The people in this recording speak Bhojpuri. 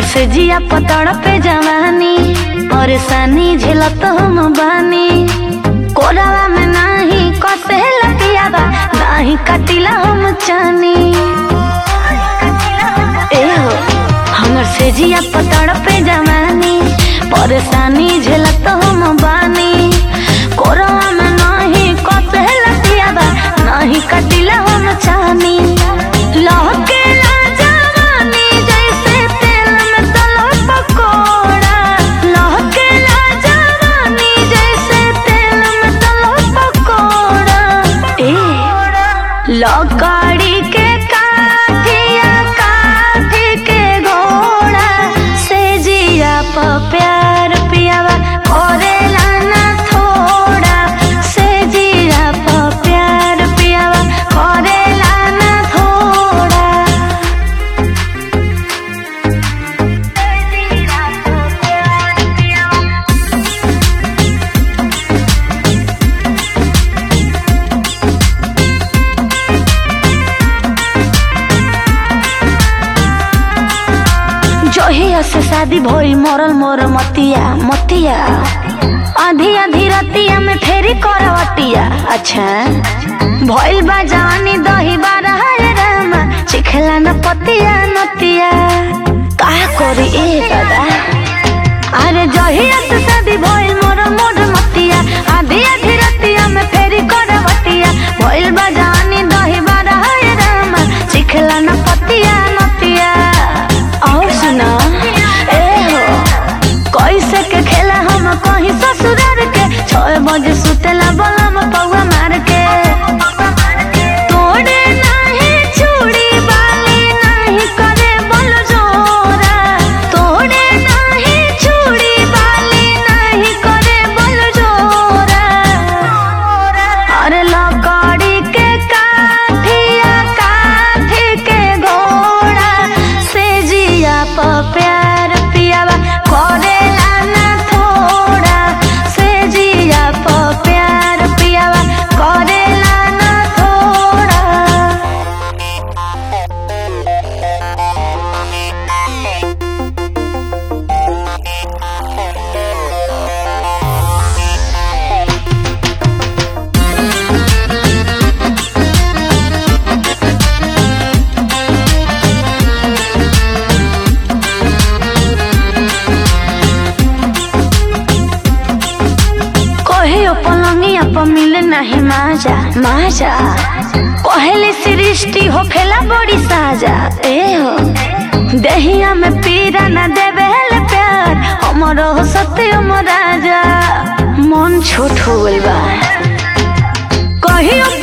से जिया पतड़ पे जवानी और सानी झेलत हम बानी कोरावा में नाही कसे लतियावा नाही कटिला हम चानी ए हो हमर से जिया पतड़ पे जवानी परेशानी झेलत हम बानी कोरावा में नाही कसे लतियावा नाही कटिला हम चानी लहके ला जवानी जैसे तेल में तलो पकोड़ा लहके ला जवानी जैसे तेल में तलो पकोड़ा ए लकड़ी के काठिया काठी के घोड़ा से जिया प प्यार पियावा करेला ना थोड़ा से जिया प प्यार पियावा करेला ना थोड़ा से जिया प प्यार पियावा जहिया से शादी भई मरल मोर मतिया मतिया आधी आधी रतिया में फेरी करवटिया अच्छा भइल बा जवानी दही बारा है रामा चिखला न पतिया नतिया का करी ए दादा अरे जहिया से शादी भइल मोर मोर मतिया आधी आधी रतिया में फेरी करवटिया भइल बा जवानी दही बारा है रामा चिखला न पतिया नतिया और सुना ए हो कैसे के खेला हम कहीं ससुरार के छह बजे सुतेला बलम पौवा मार के तोड़े नाही चूड़ी बाली नाही करे बल जोरा तोड़े नाही चूड़ी बाली नाही करे बल जोरा अरे लकड़ी के काठिया काठी के घोड़ा से जिया प प्यार पियावा करेला ना थोड़ा से जिया प प्यार पियावा करेला ना थोड़ा कहियो पलंगिया पर मिले नहीं माजा माजा कहले सृष्टि हो खेला बड़ी साजा ए हो दहिया में पीरा न देवे हेले प्यार हमरो हो सत्य राजा मन छोट हो गइल बा कहियो